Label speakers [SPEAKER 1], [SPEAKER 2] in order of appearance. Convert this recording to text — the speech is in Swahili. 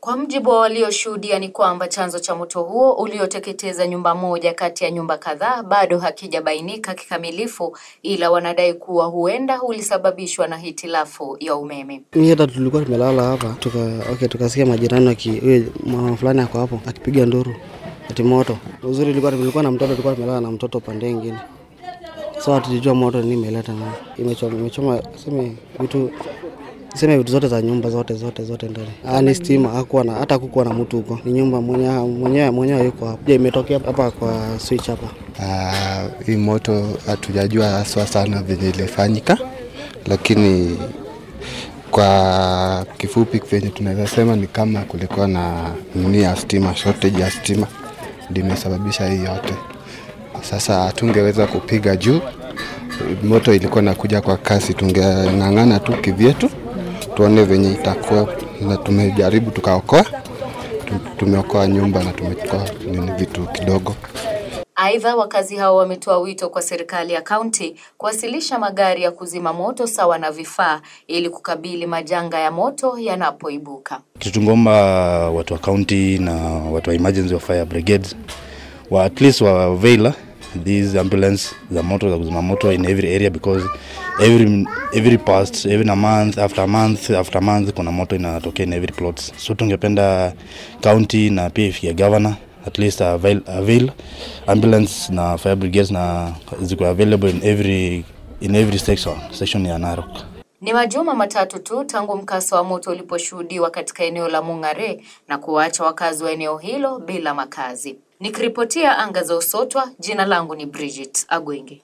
[SPEAKER 1] Kwa mjibu wa walioshuhudia ni kwamba chanzo cha moto huo ulioteketeza nyumba moja kati ya nyumba kadhaa bado hakijabainika kikamilifu, ila wanadai kuwa huenda ulisababishwa na hitilafu ya umeme.
[SPEAKER 2] Mimi hata tulikuwa tumelala hapa tuka, okay, tukasikia majirani aki huyo mama fulani ako hapo akipiga nduru ati moto. Uzuri ilikuwa tulikuwa na mtoto, tulikuwa tumelala na mtoto pande nyingine, so hatujua moto nini imeleta na imechoma, imechoma seme vitu seme vitu zote za nyumba zote zote zote ndani. Ah, ni stima, hakuwa na hata hakukuwa na mtu huko, ni nyumba mwenyewe mwenyewe mwenyewe yuko hapo. Je, imetokea hapa kwa switch hapa.
[SPEAKER 3] Ah, hii moto hatujajua haswa sana venye ilifanyika, lakini kwa kifupi venye tunaweza sema ni kama kulikuwa na nini ya stima, shortage ya stima ndio imesababisha hii yote. Sasa hatungeweza kupiga juu, moto ilikuwa nakuja kwa kasi, tungeng'ang'ana tu kivyetu tuone venye itakuwa, na tumejaribu tukaokoa, Tu- tumeokoa nyumba na tumetoa nini vitu kidogo.
[SPEAKER 1] Aidha, wakazi hao wametoa wito kwa serikali ya kaunti kuwasilisha magari ya kuzima moto sawa na vifaa ili kukabili majanga ya moto yanapoibuka.
[SPEAKER 4] Kitu tungomba watu wa county na watu wa emergency wa fire brigades wa at least wa avail these ambulance za moto za kuzima moto in every area because every every past even a month after a month after a month kuna moto inatokea in every plots so tungependa county na pia ifikia governor at least avail, avail ambulance na fire brigades na ziko available in every in every section section ya Narok
[SPEAKER 1] Ni majuma matatu tu tangu mkasa wa moto uliposhuhudiwa katika eneo la Mung'are na kuwaacha wakazi wa eneo hilo bila makazi. Nikiripotia anga za Usotwa, jina langu ni Bridget Agwenge.